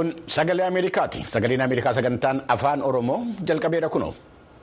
Kun sagalee Ameerikaati. Sagaleen Ameerikaa sagantaan afaan Oromoo jalqabeera kunoo.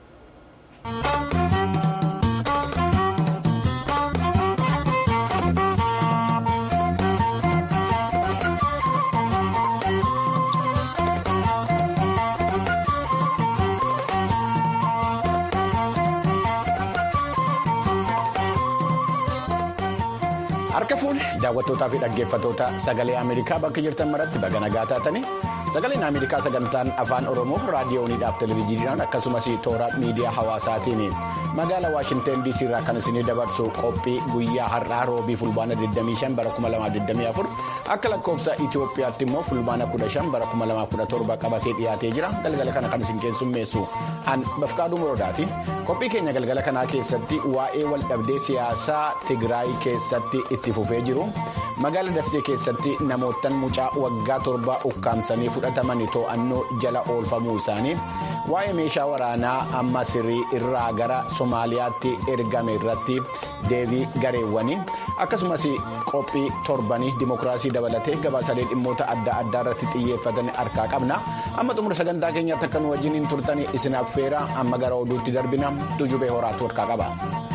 Harka fuune daawwattootaa fi dhaggeeffattoota sagalee Ameerikaa bakka jirtan maratti baga nagaa taatanii sagaleen Ameerikaa sagantaan afaan Oromoo raadiyooniidhaaf televezyiiniidhaan akkasumas toora miidiyaa hawaasaatiin magaalaa Waashinteen DC irraa kan isinii dabarsu qophii guyyaa har'aa roobii fulbaana 25 bara 2024 akka lakkoofsa Itoophiyaatti immoo fulbaana 15 bara 2017 qabatee dhiyaatee jira galgala kana kan isin keessummeessu an bafqaaduu muroodaati qophii keenya galgala kanaa keessatti waa'ee waldhabdee siyaasaa Tigraay keessatti itti fufee jiru magaala Dassee keessatti namootaan mucaa waggaa torbaa ukkaamsanii fudhataman to'annoo jala oolfamuu isaanii waa'ee meeshaa waraanaa amma sirii irraa gara Somaaliyaatti ergame irratti deebii gareewwanii akkasumas qophii torbanii dimookiraasii dabalatee gabaasalee dhimmoota adda addaa irratti xiyyeeffatan harkaa qabna amma xumura sagantaa keenyaatti akka nu wajjin turtan isin affeera amma gara oduutti darbina tujubee horaatu harkaa qaba.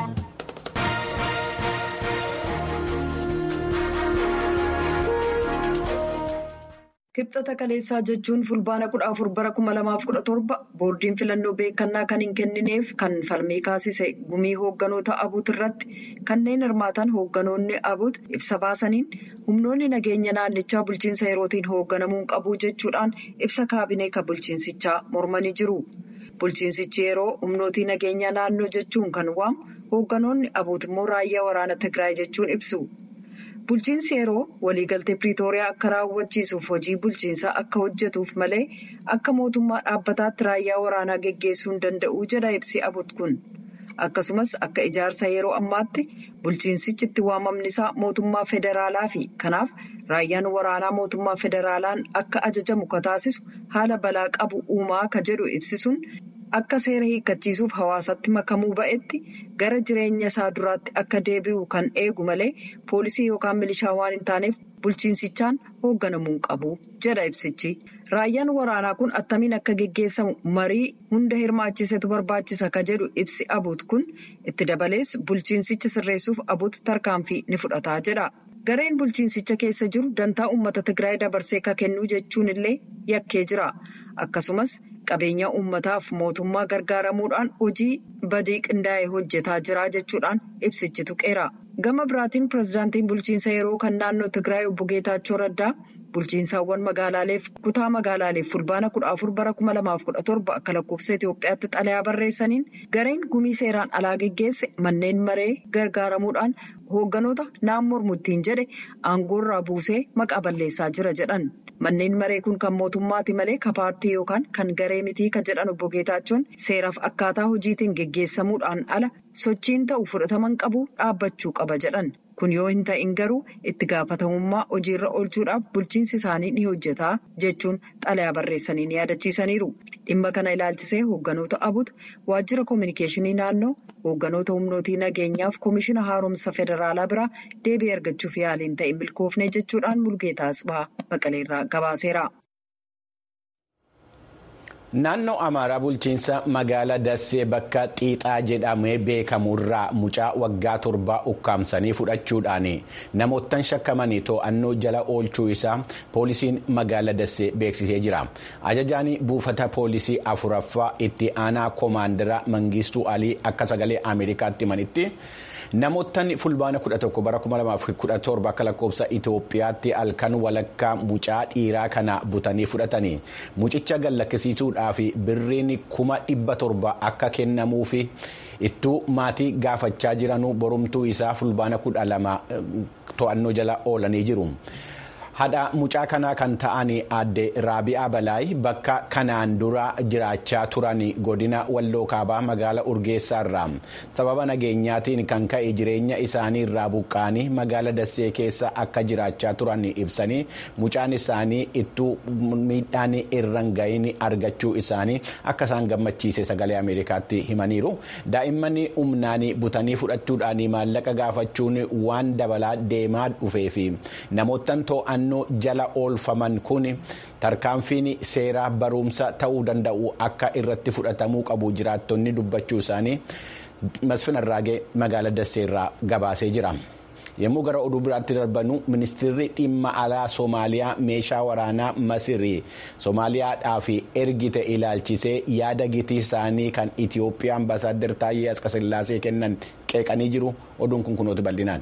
Kibxata kaleessaa jechuun fulbaana kudha afur bara kuma lamaaf kudha torba boordiin filannoo beekannaa kan hin kennineef kan falmii kaasise gumii hoogganoota abuut irratti kanneen hirmaatan hoogganoonni abuut ibsa baasaniin humnoonni nageenya naannichaa bulchiinsa yerootiin hoogganamuun qabu jechuudhaan ibsa kaabinee kan bulchiinsichaa mormanii jiru. Bulchiinsichi yeroo humnootii nageenya naannoo jechuun kan waamu hoogganoonni abuut immoo raayyaa waraana Tigraay jechuun ibsu. Bulchiinsi yeroo waliigaltee Piriitooriyaa akka raawwachiisuuf hojii bulchiinsaa akka hojjetuuf malee akka mootummaa dhaabbataatti raayyaa waraanaa geggeessuu hin danda'u jedha ibsi abuut kun. Akkasumas akka ijaarsa yeroo ammaatti bulchiinsichi itti waamamni isaa mootummaa federaalaa fi kanaaf raayyaan waraanaa mootummaa federaalaan akka ajajamu ka taasisu haala balaa qabu uumaa ka jedhu ibsisuun akka seera hiikkachiisuuf hawaasatti makamuu ba'etti gara jireenya isaa duraatti akka deebi'u kan eegu malee poolisii yookaan milishaa waan hin taaneef bulchiinsichaan hoogganamuun qabu jedha ibsichi. Raayyaan waraanaa kun attamiin akka geggeessamu marii hunda hirmaachisetu barbaachisa ka jedhu ibsi abuut kun itti dabalees bulchiinsicha sirreessuuf abuut tarkaanfii ni fudhataa jedha. Gareen bulchiinsicha keessa jiru dantaa uummata Tigraay dabarsee ka kennuu jechuun illee yakkee jira. Akkasumas qabeenya uummataaf mootummaa gargaaramuudhaan hojii badii qindaa'e hojjetaa jira jechuudhaan ibsichi tuqeera. Gama biraatiin pirezidaantiin bulchiinsa yeroo kan naannoo Tigraay obbo Geetaachoo Raddaa bulchiinsaawwan magaalaaleef kutaa magaalaaleef fulbaana kudha afur bara kuma lamaaf kudha torba akka lakkoofsa Itoophiyaatti xalayaa barreessaniin gareen gumii seeraan alaa geggeesse manneen maree gargaaramuudhaan hoogganoota naan mormuttiin jedhe aangoorraa buusee maqaa balleessaa jira jedhan. Manneen maree kun kan mootummaati malee ka paartii yookaan kan garee mitii ka jedhan obbo Geetaachoon seeraaf akkaataa hojiitiin geggeessamuudhaan ala sochiin ta'u fudhataman qabu dhaabbachuu qaba jedhan. Kun yoo hin ta'in garuu itti gaafatamummaa hojiirra oolchuudhaaf bulchiinsi isaanii ni hojjetaa jechuun xalayaa barreessanii ni yaadachiisaniiru. Dhimma kana ilaalchisee hoogganoota abuut waajjira koominikeeshinii naannoo hoogganoota humnootii nageenyaaf koomishina haaromsa federaalaa biraa deebii argachuuf yaaliin ta'e milkoofne jechuudhaan mulgeetaa asbaa maqaleerraa gabaaseera. Naannoo Amaaraa bulchiinsa magaalaa Dassee bakka Xiixaa jedhamee beekamurraa mucaa waggaa torbaa ukkaamsanii fudhachuudhaan namootaan shakkamanii to'annoo jala oolchuu isaa poolisiin magaalaa Dassee beeksisee jira. Ajajaan buufata poolisii afuraffaa itti aanaa koomaandara Mangistuu Alii akka sagalee Ameerikaatti himanitti. Namootni fulbaana 11 bara 2017 akka lakkoofsa Itoophiyaatti halkan walakkaa mucaa dhiiraa kana butanii fudhatanii mucicha gallakkisiisuudhaaf birriin kuma dhibba torba akka kennamuufi ittuu maatii gaafachaa jiranuu borumtuu isaa fulbaana 12 to'annoo jala oolanii jiru. Haadha mucaa kanaa kan ta'an aadde Raabi'aa Balaay bakka kanaan dura jiraachaa turan godina Walloo Kaabaa magaala Urgeessaa irraa sababa nageenyaatiin kan ka'e jireenya isaanii irraa buqqaanii magaala Dassee keessa akka jiraachaa turan ibsanii mucaan isaanii ittuu miidhaan irraan ga'iin argachuu isaanii akka isaan gammachiise sagalee Ameerikaatti himaniiru. Daa'imman humnaan butanii fudhachuudhaan maallaqa gaafachuun waan dabalaa deemaa dhufee fi namootaan to'annoo. to'annoo jala oolfaman kun tarkaanfiin seeraa barumsa ta'uu danda'u akka irratti fudhatamuu qabu jiraattonni dubbachuu isaanii masfin arraagee magaalaa dasseerraa gabaasee jira. yommuu gara oduu biraatti darbannu ministeerri dhimma alaa soomaaliyaa meeshaa waraanaa masirii soomaaliyaadhaaf ergite ilaalchisee yaada gitii isaanii kan itiyoophiyaa ambaasaadder taayyee asqasillaasee kennan qeeqanii jiru oduun kun kunooti bal'inaan.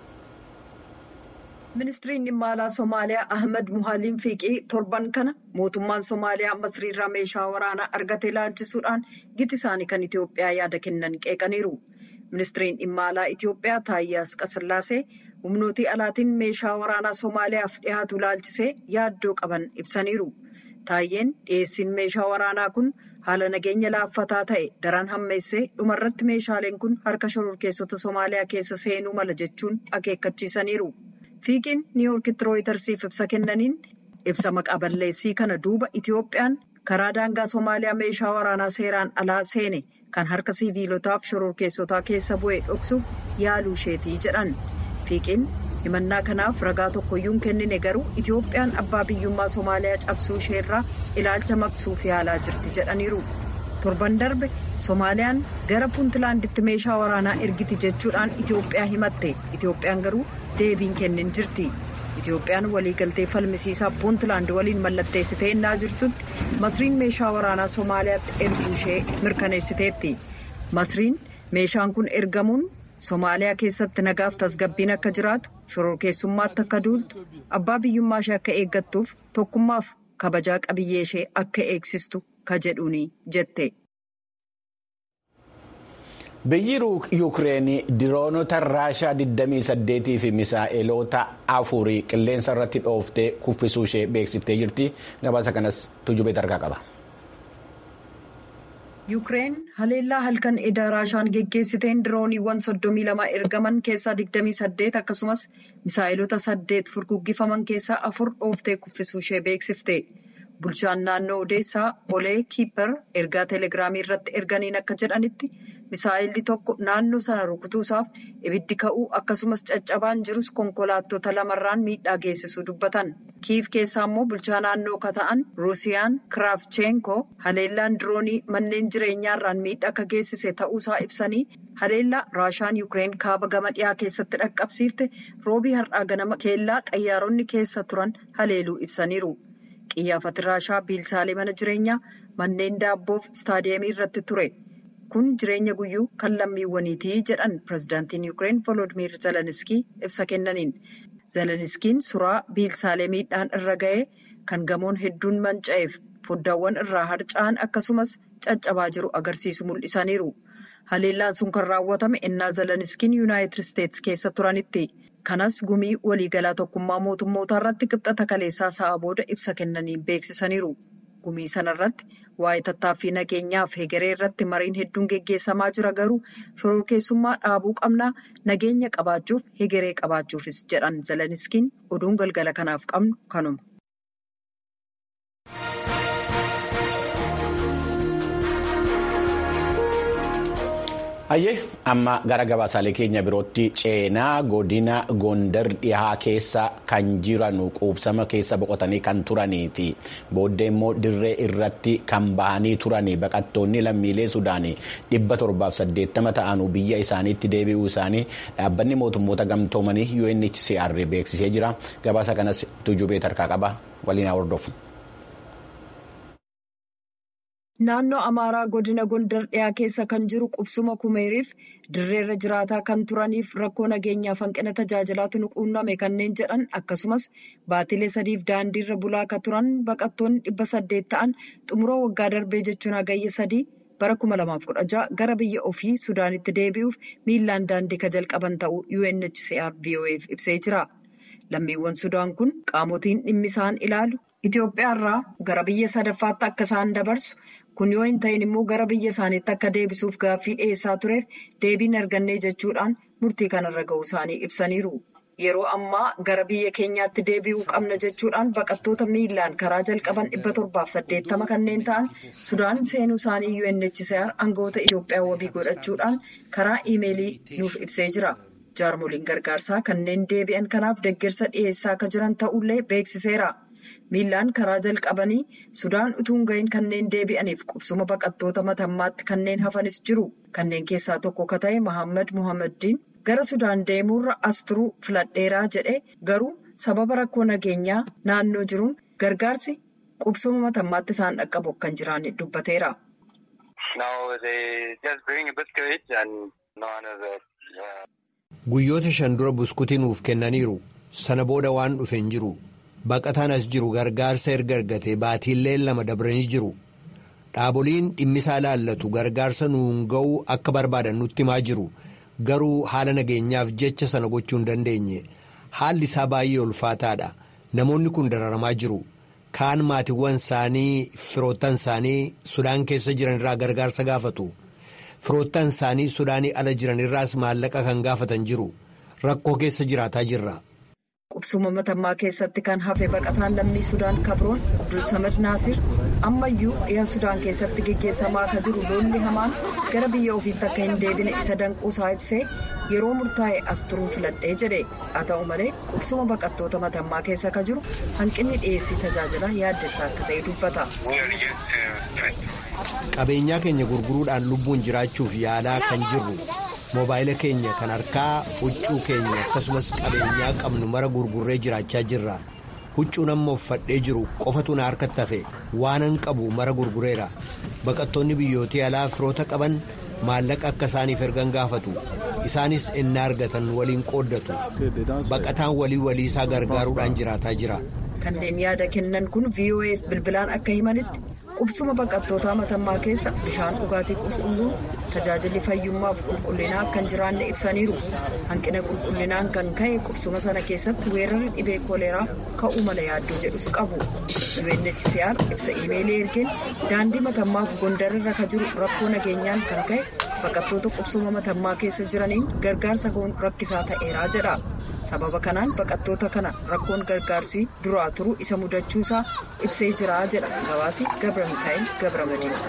ministiriin dhimma alaa soomaaliyaa ahmed muhaaliin fiiqii torban kana mootummaan soomaaliyaa masriirraa meeshaa waraanaa argate ilaalchisuudhaan giti isaanii kan itiyoophiyaa yaada kennan qeeqaniiru. ministiriin dhimma alaa Itiyoophiyaa Taayyee Asqasillaasee humnootii alaatiin meeshaa waraanaa Soomaaliyaaf dhiyaatu ilaalchisee yaaddoo qaban ibsaniiru. Taayyeen dhiyeessiin meeshaa waraanaa kun haala nageenya laaffataa ta'e daran hammeessee dhumarratti meeshaaleen kun harka shororkeessota Soomaaliyaa keessa seenuu mala jechuun akeekkachiisaniiru. Fiiqiin niiwoorkitti rooyitersiif ibsa kennaniin ibsa maqaa balleessii kana duuba Itiyoophiyaan karaa daangaa Soomaaliyaa meeshaa waraanaa seeraan alaa seene. kan harka siviilotaaf shororkeessotaa keessa bu'ee dhoksuuf yaaluu isheetii jedhan fiiqiin himannaa kanaaf ragaa tokkoyyuu hin kennine garuu itiyoophiyaan abbaa biyyummaa soomaaliyaa cabsuu isheerraa ilaalcha maqsuuf yaalaa jirti jedhaniiru torban darbe soomaaliyaan gara puuntilaanditti meeshaa waraanaa ergiti jechuudhaan itiyoophiyaa himatte itiyoophiyaan garuu deebiin kennin jirti. Itiyoophiyaan waliigaltee falmisiisaa puuntilaand waliin mallatteessitee innaa jirtutti masriin meeshaa waraanaa Soomaaliyaatti erguu ishee mirkaneessiteetti. Masriin meeshaan kun ergamuun Soomaaliyaa keessatti nagaaf tasgabbiin akka jiraatu shororkeessummaatti akka duultu abbaa biyyummaa ishee akka eeggattuuf tokkummaaf kabajaa qabiyyee ishee akka eegsistu ka jedhuuni jette. biyyi yuukireen diroonota raashaa 28 fi misaa'eloota afurii qilleensa irratti dhooftee kuffisuu ishee beeksiftee jirti gabaasa kanas tujubee tarkaa qaba. yuukireen haleellaa halkan edaa raashaan geggeessiteen dirooniiwwan 32 ergaman keessaa 28 akkasumas misaa'eloota 8 furguggifaman keessaa afur dhooftee kuffisuu ishee beeksifte. bulchaan naannoo odeessaa olee kiipper ergaa teelegiraamii irratti erganiin akka jedhanitti misaa'elli tokko naannoo sana rukutuusaaf ibiddi ka'uu akkasumas caccabaan jirus konkolaattota lamarraan miidhaa geessisuu dubbatan kiif keessaa immoo bulchaa naannoo ka ta'an ruusiyaan kiraafcheenko haleellaan diroonii manneen jireenyaarraan miidhaa akka geessise ta'uusaa ibsanii haleellaa raashaan yuukireen kaaba gama dhiyaa keessatti dhaqqabsiifte roobii har'aa ganama keellaa xayyaaronni keessa turan haleeluu ibsaniiru. Qiyyaafati raashaa biilsaalee mana jireenyaa manneen daabboof istaadiyeemii irratti ture. Kun jireenya guyyuu kan lammiiwwaniitii jedhan pirezidaantiin Yuukireen Volodimiir Zeleniskii ibsa kennaniin. Zeleniskiin suraa biilsaalee miidhaan irra ga'ee kan gamoon hedduun manca'eef foddaawwan irraa harca'an akkasumas caccabaa jiru agarsiisu mul'isaniiru. Haleellaan sun kan raawwatame ennaa Zeleniskiin Yuunaayitid Isteetsi keessa turanitti. Kanas gumii waliigalaa tokkummaa mootummootaa irratti qibxata kaleessaa sa'a booda ibsa kennaniin beeksisaniiru. Gumii sanarratti waa'ee tattaaffii nageenyaaf hegeree irratti mariin hedduun geggeessamaa jira garuu shororkeessummaa dhaabuu qabnaa nageenya qabaachuuf hegeree qabaachuufis jedhan Zeleniskiin oduun galgala kanaaf qabnu kanuma. Hayyee amma gara gabaasaalee keenya birootti ceenaa godina gondar dhihaa keessa kan jiran quubsama keessa boqotanii kan turaniiti booddee immoo dirree irratti kan bahanii turanii baqattoonni lammiilee sudaanii dhibba torbaaf saddeettama ta'anuu biyya isaaniitti deebi'uu isaanii dhaabbanni mootummoota gamtoomanii UNHCR beeksisee jira gabaasa kanas tujubee tarkaa qaba waliin hordofu. Naannoo Amaaraa godina Gondar dhiyaa keessa kan jiru qubsuma kumeeriif dirreerra jiraataa kan turaniif rakkoo nageenyaaf hanqina tajaajilaatu nu quunname kanneen jedhan akkasumas baatilee sadiif daandiirra bulaa akka turan baqattoonni dhibba saddeet ta'an xumura waggaa darbee jechuun hagayya sadii bara 2016 gara biyya ofii Sudaanitti deebi'uuf miillaan daandii ka jalqaban ta'uu UNHCR VOA'f ibsee jira. Lammiiwwan Sudaan kun qaamotiin dhimmi isaan ilaalu Itoophiyaarraa gara biyya sadaffaatti akka isaan dabarsu. Kun yoo hin ta'in immoo gara biyya isaaniitti akka deebisuuf gaaffii dhiyeessaa tureef deebiin argannee jechuudhaan murtii kanarra ga'uu isaanii ibsaniiru. Yeroo ammaa gara biyya keenyaatti deebi'uu qabna jechuudhaan baqattoota miillaan karaa jalqaban dhibba torbaaf saddeettama kanneen ta'an Sudaan seenuu isaanii UNHCR aangawoota Itoophiyaa wabii godhachuudhaan karaa iimeelii nuuf ibsee jira. Jaarmoliin gargaarsaa kanneen deebi'an kanaaf deeggarsa dhiyeessaa akka jiran ta'ullee beeksiseera. Miillaan karaa jalqabanii Sudaan utuu hin gahin kanneen deebi'aniif qubsuma baqattoota matammaatti kanneen hafanis jiru. Kanneen keessaa tokko ka ta'e Mohaammed Mohaammaddiin gara Sudaan deemuurra as turuu filadheeraa jedhe garuu sababa rakkoo nageenyaa naannoo jiruun gargaarsi qubsuma matammaatti isaan dhaqqabu kan jiran dubbateera. Guyyoota shan dura buskutii nuuf kennaniiru sana booda waan dhufe hin jiru baqataan as jiru gargaarsa erga argatee baatiillee lama dabranii jiru dhaaboliin dhimmisaa ilaallatu gargaarsa nuun ga'uu akka barbaadan nutti himaa jiru garuu haala nageenyaaf jecha sana gochuu hin dandeenye haalli isaa baay'ee ulfaataadha namoonni kun dararamaa jiru kaan maatiiwwan isaanii firoottan isaanii sudaan keessa jiran irraa gargaarsa gaafatu. firoottan isaanii sudaanii ala jiran irraas maallaqa kan gaafatan jiru rakkoo keessa jiraataa jirra. Qubsuma matammaa keessatti kan hafe baqataan lammii Sudaan Kabroon Abdulsamad Naasir ammayyuu dhiha Sudaan keessatti geggeessamaa akka jiru lolli hamaan gara biyya ofiitti akka hin deebine isa danquusaa ibsee yeroo murtaa'e as turuun filadhee jedhe haa ta'u malee qubsuma baqattoota matammaa keessa akka jiru hanqinni dhiyeessii tajaajila yaaddessaa akka ta'e dubbata. Qabeenyaa keenya gurguruudhaan lubbuun jiraachuuf yaalaa kan jirru moobaayila keenya kan harkaa huccuu keenya akkasumas qabeenyaa qabnu mara gurgurree jiraachaa jirra huccuun amma uffadhee jiru qofatu na harkatti hafe waanan qabu mara gurgureera baqattoonni biyyootii alaa firoota qaban maallaqa akka isaaniif ergan gaafatu isaanis ennaa argatan waliin qooddatu baqataan walii walii isaa gargaaruudhaan jiraataa jira. Kanneen yaada kennan kun VOA'f bilbilaan akka himanitti qubsuma baqattootaa matammaa keessa bishaan dhugaatii qulqulluu tajaajilli fayyummaaf qulqullinaa akka hin jiraanne ibsaniiru hanqina qulqullinaan kan ka'e qubsuma sana keessatti weerarri dhibee kooleeraa ka'uu mala yaaddoo jedhus qabu UNHCR ibsa iimeelii ergeen daandii matammaaf gondarirra ka jiru rakkoo nageenyaan kan ka'e baqattoota qubsuma matammaa keessa jiraniin gargaarsa ga'uun rakkisaa ta'eeraa jedha. sababa kanaan baqattoota kana rakkoon gargaarsi duraa turu isa mudachuusaa ibsee jira jedha gabaasi gabra mikaa'el gabra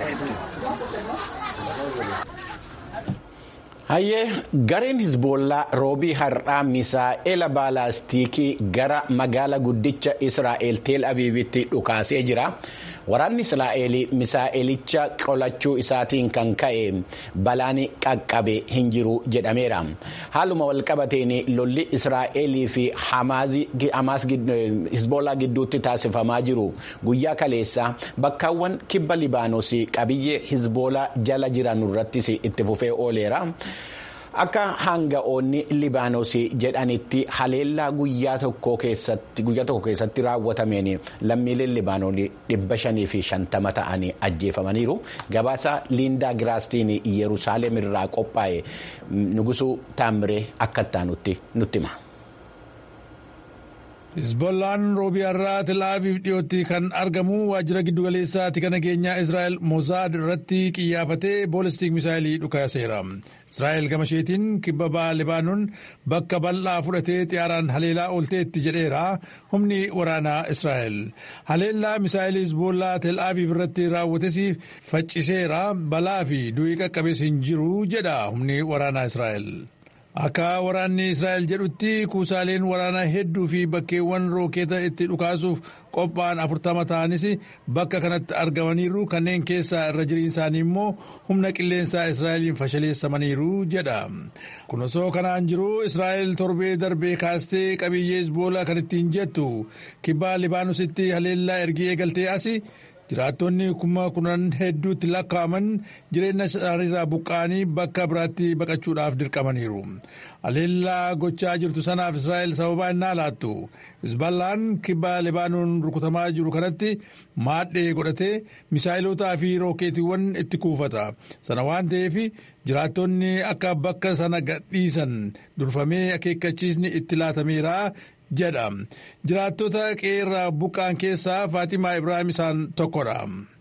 hayyee gareen hizboollaa roobii har'aa misaa'ela baalaastikii gara magaala guddicha israa'el teel aviivitti dhukaasee jira waraanni israa'el misaa'elicha qolachuu isaatiin kan ka'e balaan qaqqabe hin jiru jedhameera haaluma walqabateen lolli israa'elii fi hamaas hizboollaa gidduutti taasifamaa jiru guyyaa kaleessa bakkaawwan kibba libaanos qabiyyee hizboollaa jala jiran irrattis itti fufee ooleera. Akka hanga'oonni Libaanos jedhanitti haleellaa guyyaa tokko keessatti raawwatameen lammiileen Libaanoon dhibba shanii fi shantama ta'anii ajjeefamaniiru. Gabaasa Liindaa Giraastiin Yerusaalem irraa qophaa'e Nugusuu Taamiree akka itti nutti hima. Hizbollaan roobii har'aa Tilaaviif dhiyootti kan argamu waajjira giddugaleessaa tika nageenyaa Israa'el Mozaad irratti qiyyaafatee boolistiik misaayilii dhukaaseera. Israa'el gama isheetiin kibba ba'a Libaanoon bakka bal'aa fudhatee xiyyaaraan haleelaa oolteetti jedheera humni waraanaa Israa'el. Haleellaa misaayilii Hizbollaa Tel Aviv irratti raawwates facciseera balaa fi du'ii qaqqabees hin jiru jedha humni waraanaa Israa'el. Akka waraanni Israa'el jedhutti kuusaaleen waraanaa hedduu fi bakkeewwan rookeeta itti dhukaasuuf qophaa'an afurtama ta'anis bakka kanatti argamaniiru kanneen keessaa irra jiriin isaanii immoo humna qilleensaa Israa'eliin fashaleessamaniiru jedha. Kun osoo kanaan jiru Israa'el torbee darbee kaastee qabiyyee Hizboolaa kan ittiin jettu kibbaa Libaanositti haleellaa ergii eegaltee asi. jiraattonni kuma kunan hedduutti lakkaa'aman jireenya isaaniirraa buqqa'anii bakka biraatti baqachuudhaaf dirqamaniiru. Haleellaa gochaa jirtu sanaaf Israa'el sababaa innaa laattu. Hizballaan kibba Libaanoon rukutamaa jiru kanatti maadhee godhatee misaayilotaa fi rookeetiiwwan itti kuufata. Sana waan ta'eef jiraattonni akka bakka sana gadhiisan durfamee akeekkachiisni itti laatameera. jedha jiraattota qeerraa buqqaan keessaa faatimaa ibraahim isaan tokkodha.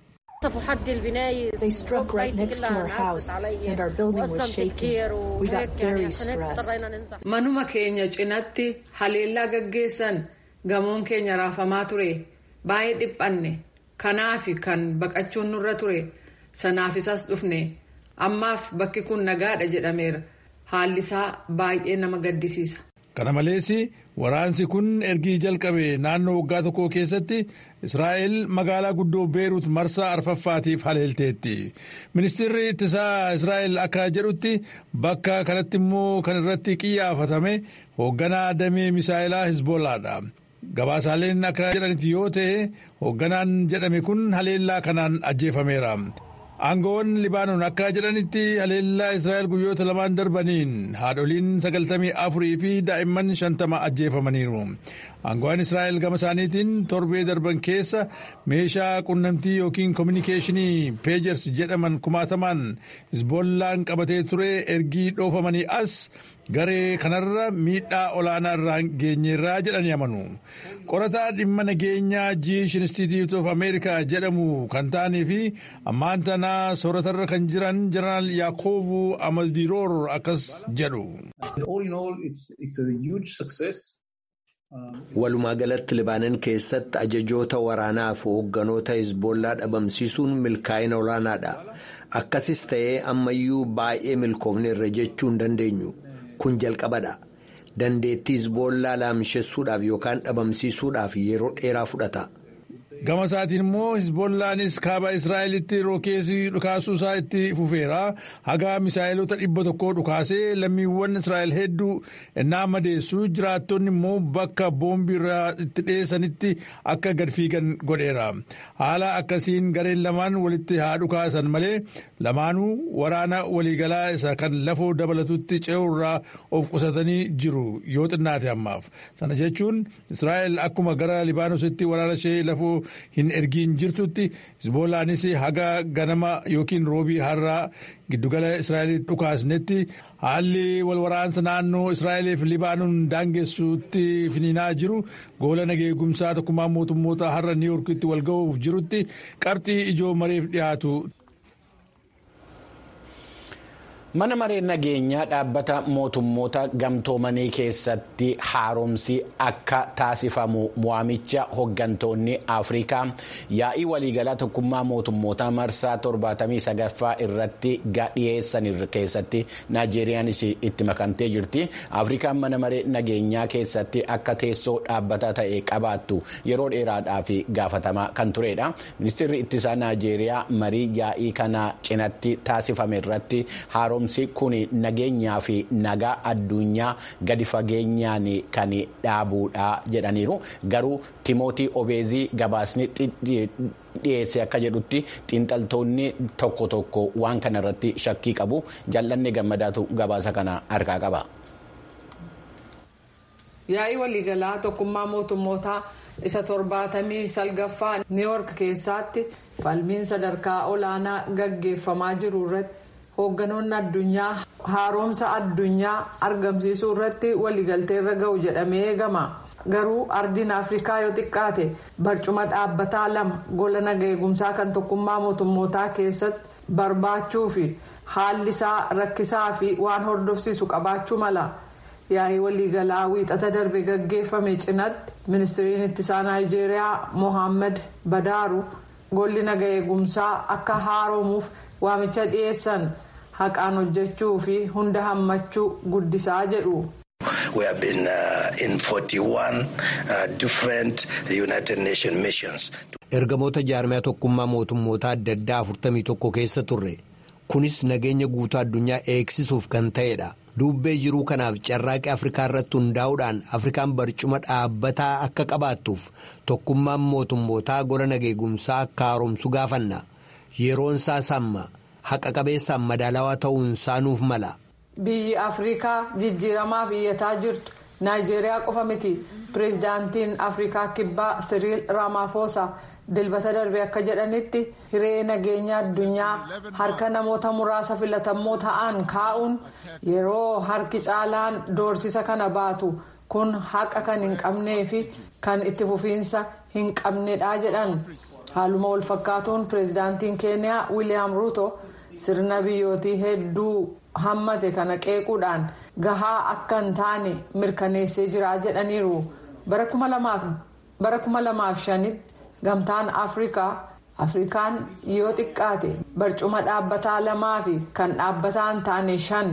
They struck right next to our house and our building was shaking. We got very stressed. Manuma keenya cinatti haleellaa gaggeessan gamoon keenya raafamaa ture baay'ee dhiphanne kanaaf kan baqachuun nurra ture sanaaf isas dhufne ammaaf bakki kun nagaadha jedhameera haalli isaa baay'ee nama gaddisiisa. kana malees waraansi kun ergii jalqabe naannoo waggaa tokko keessatti israa'el magaalaa guddoo beeruut marsaa arfaffaatiif haleelteetti ministeerri ittisaa israa'el akka jedhutti bakka kanatti immoo kan irratti qiyyaafatame hoogganaa damee misaayilaa hizboolaadha gabaasaaleen akka jedhanitti yoo ta'e hoogganaan jedhame kun haleellaa kanaan ajjeefameera. aangoon libaanoon akka jedhanitti haleellaa israa'el guyyoota lamaan darbaniin haadholiin sagaltamii afurii fi daa'imman shantama ajjeefamaniiru aangoon israa'el gama isaaniitiin torbee darban keessa meeshaa qunnamtii yookiin koominikeeshinii peejers jedhaman kumaatamaan hizboollaan qabatee ture ergii dhoofamanii as garee kanarra miidhaa olaanaa irraan geenyeerraa jedhanii amanu qorataa dhimma nageenyaa jiish institute of america jedhamu kan ta'anii fi ammaan tanaa sooratarra kan jiran jeneraal yaakoobu amaldiroor akkas jedhu. walumaa galatti libaanan keessatti ajajoota waraanaa fi hoogganoota hizboollaa dhabamsiisuun milkaa'ina olaanaadha akkasis ta'ee ammayyuu baay'ee milkoofne irra jechuu hin dandeenyu. kun jalqabadha dandeettii hizboollaa laamshessuudhaaf yookaan dhabamsiisuudhaaf yeroo dheeraa fudhata. gama isaatiin immoo hizboollaanis kaaba israa'elitti rookeesii dhukaasuu isaa itti fufeera haga misaa'ilota dhibba tokkoo dhukaasee lammiiwwan israa'el hedduu ennaa madeessu jiraattonni immoo bakka boombii irraa itti dheessanitti akka gad fiigan godheera haala akkasiin gareen lamaan walitti haa dhukaasan malee lamaanuu waraana waliigalaa isa kan lafoo dabalatutti ce'uurraa of qusatanii jiru yoo xinnaate ammaaf sana jechuun israa'el akkuma gara libaanositti waraana ishee lafoo. hin ergiin jirtutti hizboolaanis haga ganama yookiin roobii har'aa giddugala israa'elitti dhukaasnetti haalli walwaraansa naannoo israa'eliif libaanoon daangessuutti finiinaa jiru goola nageegumsaa tokkummaa mootummoota har'a niiwuorkitti walga'uuf jirutti qabxii ijoo mareef dhiyaatu. mana maree nageenyaa dhaabbata mootummoota gamtoomanii keessatti haaromsi akka taasifamu waamicha hooggantoonni afrikaa yaa'ii waliigalaa tokkummaa mootummoota marsaa 79ffaa irratti dhiyeessan keessatti naajeeriyaanis itti makamtee jirti afrikaan mana maree nageenyaa keessatti akka teessoo dhaabbata ta'e qabaattu yeroo dheeraadhaaf gaafatamaa kan turedha ministeerri ittisaa naajeeriyaa marii yaa'ii kana cinatti taasifame irratti haaromsi. kun nageenyaa fi nagaa addunyaa gadi fageenyaan kan dhaabuudha jedhaniiru garuu timootii obeezii gabaasni dhiyeesse akka jedhutti xiinxaltoonni tokko tokko waan kana irratti shakkii qabu jal'anne gammadaatu gabaasa kana harkaa qaba. yaa'ii waliigalaa tokkummaa mootummootaa isa torbaatamii salgaffaa niiwoork keessatti falmiin sadarkaa olaanaa gaggeeffamaa jiru irratti. hoogganoonni addunyaa haaromsa addunyaa argamsiisuu irratti waliigaltee irra ga'u jedhamee eegama garuu ardiin afrikaa yoo xiqqaate barcuma dhaabbataa lama gola naga eegumsaa kan tokkummaa mootummootaa keessatti barbaachuu fi haalli isaa rakkisaa fi waan hordofsiisu qabaachuu mala yaa'ii waliigalaa wiixata darbe gaggeeffame cinatti ministiriin ittisaa naayijeeriyaa mohaammed badaaru golli naga eegumsaa akka haaromuuf waamicha dhiyeessan haqaan hojjechuu fi hunda hammachuu guddisaa jedhu. We have been uh, in 41 uh, different United Nations missions. Ergamoota jaarmiyaa tokkummaa mootummoota adda addaa 41 keessa turre. Kunis nageenya guutuu addunyaa eegsisuuf kan ta'edha. Duubbee jiruu kanaaf carraaqii Afrikaa irratti hundaa'uudhaan Afrikaan barcuma dhaabbataa akka qabaattuuf tokkummaan mootummootaa gola nageegumsaa akka haaromsu gaafanna. Yeroon isaa samma haqa qabeessaan madaalawaa ta'uunsaa nuuf mala. biyyi afrikaa jijjiiramaaf iyyataa jirtu naayijeeriyaa qofa miti pireezidaantiin afrikaa kibbaa siriil raamaafosa dilbata darbe akka jedhanitti hiree nageenya addunyaa harka namoota muraasa filatamoo ta'an kaa'uun yeroo harki caalaan doorsisa kana baatu kun haqa kan hin qabnee fi kan itti fufiinsa hin qabnedha jedhan haaluma walfakkaatuun pireezidaantiin keeniyaa wiiliyaam ruuto sirna biyyootii hedduu. hammate kana qeequudhaan gahaa akka hin taane mirkaneessee jira jedhaniiru bara kuma lamaaf shanitti gamtaan afrikaa afrikaan yoo xiqqaate barcuma dhaabbataa lamaa fi kan dhaabbataa hin taane shan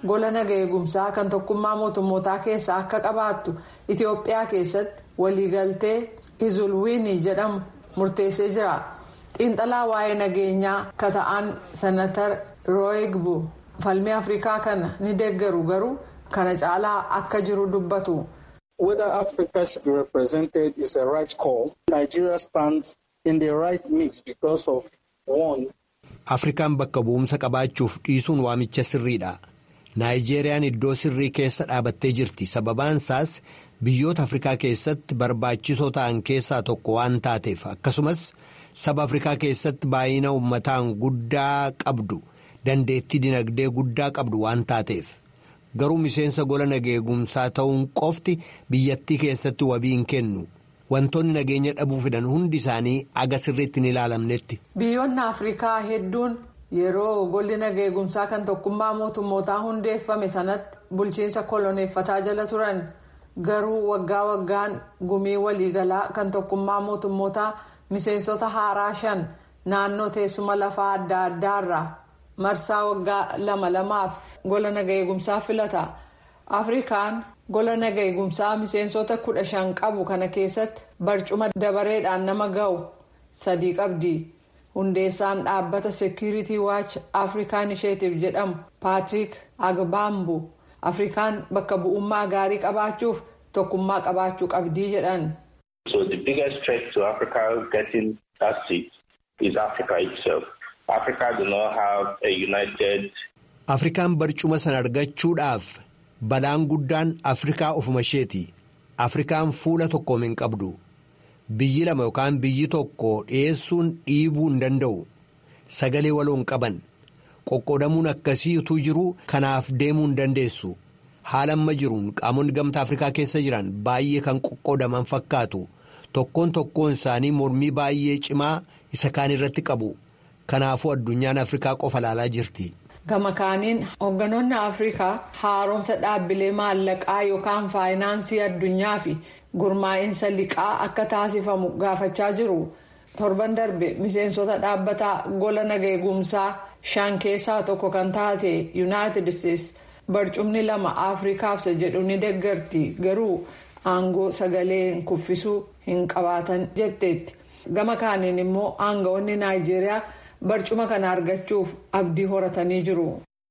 gola naga eegumsaa kan tokkummaa mootummootaa keessaa akka qabaattu itiyoophiyaa keessatti waliigaltee izulwiinii jedhamu murteessee jira xiinxalaa waa'ee nageenyaa kata'an senatar rooyigbu falmii afrikaa kana ni deeggaru garuu kana caalaa akka jiru dubbatu. Whether Africa should be represented is a right call. Nigeria stands in the right mix because of one. Afrikaan bakka bu'umsa qabaachuuf dhiisuun waamicha sirriidha. Naayijeeriyaan iddoo sirrii keessa dhaabattee jirti. Sababaan isaas biyyoota Afrikaa keessatti barbaachisoo ta'an keessaa tokko waan taateef akkasumas saba Afrikaa keessatti baay'ina uummataan guddaa qabdu dandeettii dinagdee guddaa qabdu waan taateef. Garuu miseensa gola nageegumsaa ta'uun qofti biyyattii keessatti wabii hin kennu. Wantoonni nageenya dhabuu fidan hundi isaanii aga sirriitti hin ilaalamnetti. Biyyoonni Afrikaa hedduun yeroo golli nageegumsaa kan tokkummaa mootummootaa hundeeffame sanatti bulchiinsa koloneeffataa jala turan garuu waggaa waggaan gumii waliigalaa kan tokkummaa mootummootaa miseensota haaraa shan naannoo teessuma lafaa adda addaarraa marsaa waggaa lama lamaaf gola nageegumsaa filata. Afrikaan gola nageegumsaa miseensota kudha shan qabu kana keessatti barcuma dabareedhaan nama ga'u sadii qabdi. hundeessaan dhaabbata security watch africa initiative jedhamu patrick agbaambu afrikaan bakka bu'ummaa gaarii qabaachuuf tokkummaa qabaachuu qabdii jedhan. so the biggest threat to africa getting that seat is africa itself africa do not have a united. afrikaan barcuma sana argachuudhaaf balaan guddaan afrikaa ofuma isheeti afrikaan fuula tokkoom hin qabdu. Biyyi lama yookaan biyyi tokko dhiyeessuun dhiibuu hin danda'u sagalee waloo hin qaban qoqqoodamuun akkasii utuu jiru kanaaf deemuu hin dandeessu haala amma jiruun qaamonni gamtaa Afrikaa keessa jiran baay'ee kan qoqqoodaman fakkaatu tokkoon tokkoon isaanii mormii baay'ee cimaa isa kaan irratti qabu kanaafuu addunyaan Afrikaa qofa ilaalaa jirti. Gama kaaniin hoogganoonni Afrikaa haaromsa dhaabbilee maallaqaa yookaan faayinaansii addunyaa fi gurmaa'insa liqaa akka taasifamu gaafachaa jiru. Torban darbe miseensota dhaabbataa gola nageegumsaa shan keessaa tokko kan taate Yuunaayitid Isteetsi barcumni lama Afrikaaf jedhu ni deeggarti garuu aangoo sagaleen kuffisuu hin qabaatan jetteetti. Gama kaaniin immoo aangawoonni Naayijeeriyaa. barcuma kana argachuuf abdii horatanii jiru.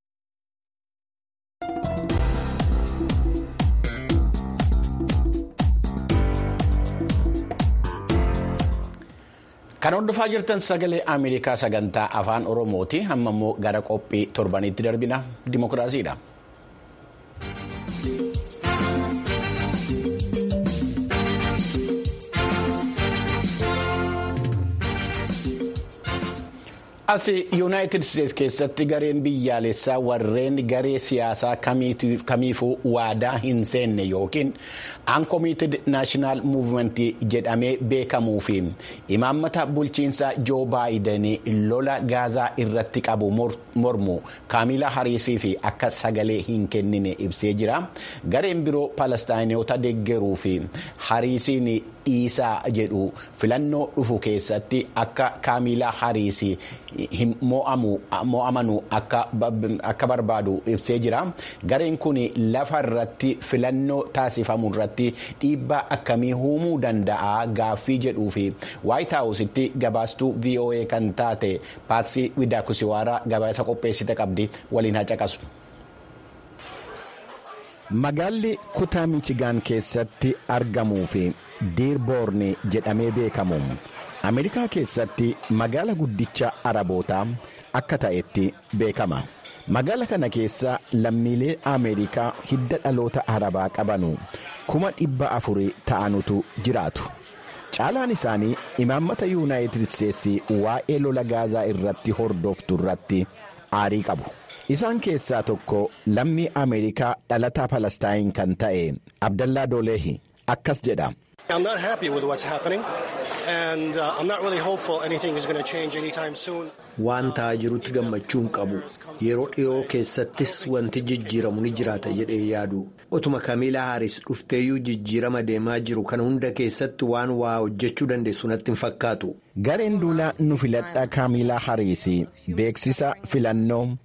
Kan hordofaa jirtan sagalee Ameerikaa sagantaa afaan Oromooti. Amma immoo gara qophii torbaniitti darbina. Dimookiraasiidha. as yuunaayitid isteetsi keessatti gareen biyyaalessaa warreen garee siyaasaa kamiifuu waadaa hin seenne yookiin ankomiitid naashinaal muuvimentii jedhamee beekamuu fi imaammata bulchiinsa joo baayiden lola gaazaa irratti qabu mormu kaamilaa hariisii fi akka sagalee hin kennine ibsee jira gareen biroo palestaayinoota deeggaruu fi hariisiin dhiisaa jedhu filannoo dhufu keessatti akka kaamilaa hariisii mo'amanu akka barbaadu ibsee jira gareen kun lafa irratti filannoo taasifamu irratti dhiibbaa akkamii uumuu danda'a gaaffii jedhuu fi waayit haawusitti gabaastuu voa kan taate paatsii widaakusiwaaraa gabaasa qopheessite qabdi waliin haa caqasu. Magaalli kutaa michigaan keessatti argamuu fi diirboorni jedhamee beekamu Ameerikaa keessatti magaala guddicha Arabootaa akka ta'etti beekama. Magaala kana keessa lammiilee Ameerikaa hidda dhaloota Arabaa qabanu kuma dhibba afurii ta'anutu jiraatu. Caalaan isaanii imaammata Yuunaayitid Isteetsi waa'ee lola gaazaa irratti hordoftu irratti aarii qabu. Isaan keessaa tokko lammii Ameerikaa dhalataa Palestaayin kan ta'e Abdallaa Dooleehi akkas jedha. I'm not happy with what's happening and uh, I'm not really hopeful anything is going to change anytime soon. Waan ta'aa jirutti gammachuu hin qabu. Yeroo dhiyoo keessattis wanti jijjiiramu ni jiraata jedhee yaadu. Otuma Kamiilaa Haaris dhufteeyyuu jijjiirama deemaa jiru kana hunda keessatti waan waa hojjechuu dandeessu natti hin fakkaatu. Gareen duulaa nu filadha Kaamilaa Hariis beeksisa filannoo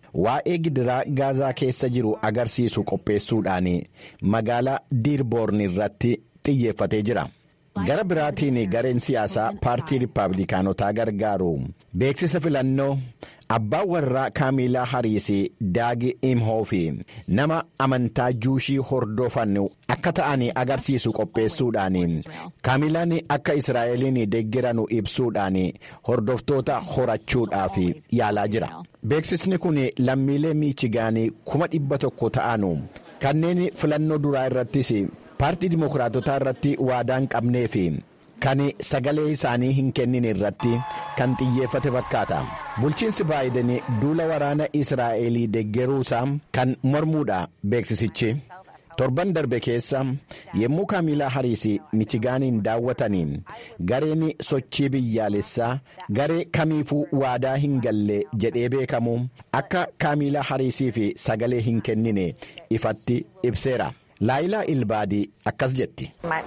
waa'ee gidiraa gaazaa keessa jiru agarsiisu qopheessuudhaan magaalaa diirboorn irratti xiyyeeffatee jira. gara biraatiin gareen siyaasaa paartii riippaabilikaanotaa gargaaru beeksisa filannoo abbaan warraa kaamilaa hariisii daagi imhoofi nama amantaa juushii hordofan akka ta'an agarsiisu qopheessuudhaan kaamilaan akka israa'eliin deeggaranu ibsuudhaan hordoftoota horachuudhaaf yaalaa jira beeksisni kun lammiilee miichigaanii kuma dhibba tokko ta'anu kanneen filannoo duraa irrattis. paartii dimokiraatotaa irratti waadaan qabnee fi kan sagalee isaanii hin kennin irratti kan xiyyeeffate fakkaata bulchiinsi baayiden duula waraana israa'elii deeggaruusaa kan mormuudha beeksisichi torban darbe keessa yommuu kaamilaa hariisii michigaaniin daawwatanii gareen sochii biyyaalessaa garee kamiifuu waadaa hin galle jedhee beekamu akka kaamilaa hariisii fi sagalee hin kennine ifatti ibseera. laayilaa ilbaadii akkas jetti.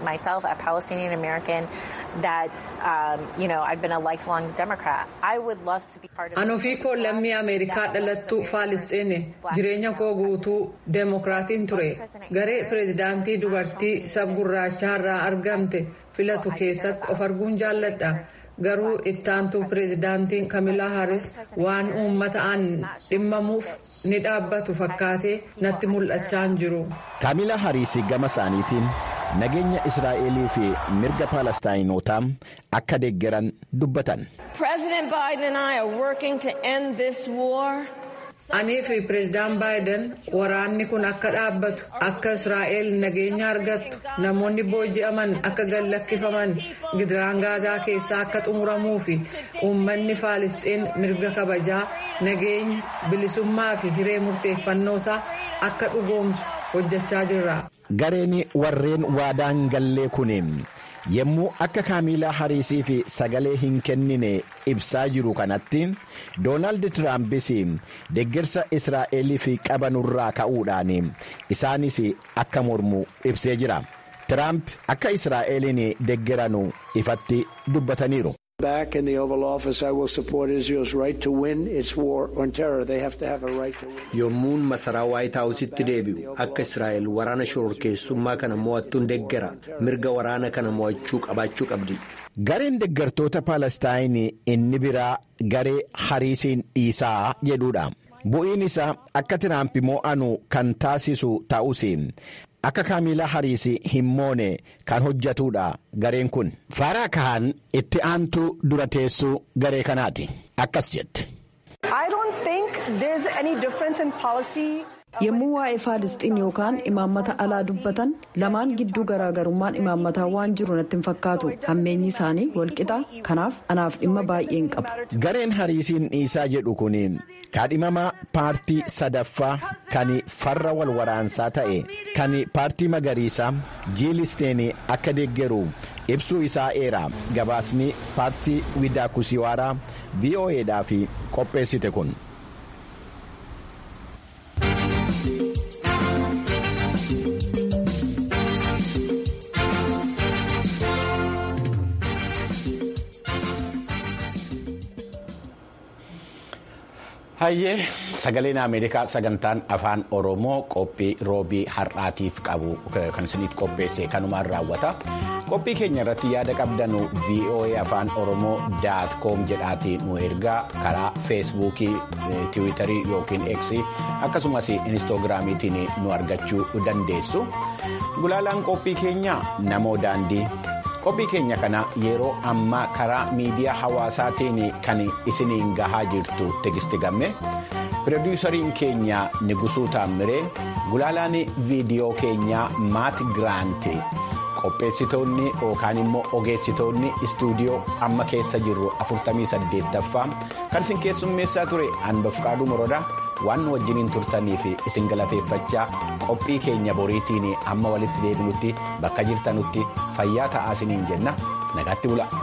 an ofii koo lammii ameerikaa dhalattuu faalistiini jireenya koo guutuu deemokiraatiin ture garee pireezidaantii dubartii sabgurraachaa irraa argamte filatu keessatti of arguun jaalladha garuu ittaantuu pireezidaantiin kamilaa haris waan uummataan dhimmamuuf ni dhaabbatu fakkaatee natti mul'achaa hin jiru. kaamilaa hariisii gama isaaniitiin nageenya israa'elii fi mirga paalestaayinotaa akka deeggaran dubbatan. anii fi pireezidaan baayiden waraanni kun akka dhaabbatu akka israa'el nageenya argattu namoonni booji'aman akka gallakkifaman gidiraan gaazaa keessaa akka xumuramuu fi uummanni faalisxiin mirga kabajaa nageenya bilisummaa fi hiree murteeffannoosaa akka dhugoomsu hojjechaa jirra. gareen warreen waadaan gallee kun yommuu akka kaamilaa hariisii fi sagalee hin kennine ibsaa jiru kanatti doonaald tiraampis deeggarsa israa'eliif qabanurraa ka'uudhaan isaanis akka mormu ibsee jira tiraamp akka israa'eliin deeggaranu ifatti dubbataniiru. back in the Oval Office, I will support Israel's right to win its war on terror. They have to have a right to win. Yommuun masaraa Waayit Haawusitti deebi'u akka Israa'el waraana shororkeessummaa kana mo'attuun deeggara mirga waraana kana mo'achuu qabaachuu qabdi. Gareen deeggartoota Paalestaayinii inni biraa garee hariisiin dhiisaa jedhudha. Bu'iin isaa akka Tiraamp mo'anu kan taasisu ta'us akka kaamilaa hariisii hin moone kan hojjatudha gareen kun faaraa kahan itti aantuu dura teessuu garee kanaati akkas jette. yommuu waa'ee faalisxiin yookaan imaammata alaa dubbatan lamaan gidduu garaagarummaan imaammataa waan jiru natti hin fakkaatu hammeenyi isaanii walqixa kanaaf anaaf dhimma baay'een qabu. gareen hariisiin dhiisaa jedhu kun kaadhimamaa paartii sadaffaa kan farra wal waraansaa ta'e kan paartii magariisaa jiilisteen akka deeggaru ibsuu isaa eera gabaasni paartii widaakusiwaaraa vo'eedhaaf qopheessite kun. hayyee sagaleen ameerikaa sagantaan afaan oromoo qophii roobii har'aatiif qabu kan isiniif qopheesse kanumaan raawwata qophii keenya irratti yaada qabdanu voa afaan oromoo daat koom jedhaatii nu ergaa karaa feesbuukii tiwiitarii yookiin eksii akkasumas inistoogiraamiitiin nu argachuu dandeessu gulaalaan qophii keenya namoo daandii. qophii keenya kana yeroo ammaa karaa miidiyaa hawaasaatiin kan isiniin gahaa jirtu tegisti gamme piroodiisariin keenya nigusuu taammiree gulaalaan viidiyoo keenyaa maat giraanti qopheessitoonni yookaan immoo ogeessitoonni istuudiyoo amma keessa jirru 48ffaa kan isin keessummeessaa ture anbafqaaduu morodaa waan nu wajjiniin turtaniif isin galateeffachaa qophii keenya boriitiin amma walitti deebinutti bakka jirtanutti fayyaa ta'aa isiniin jenna nagaatti bula.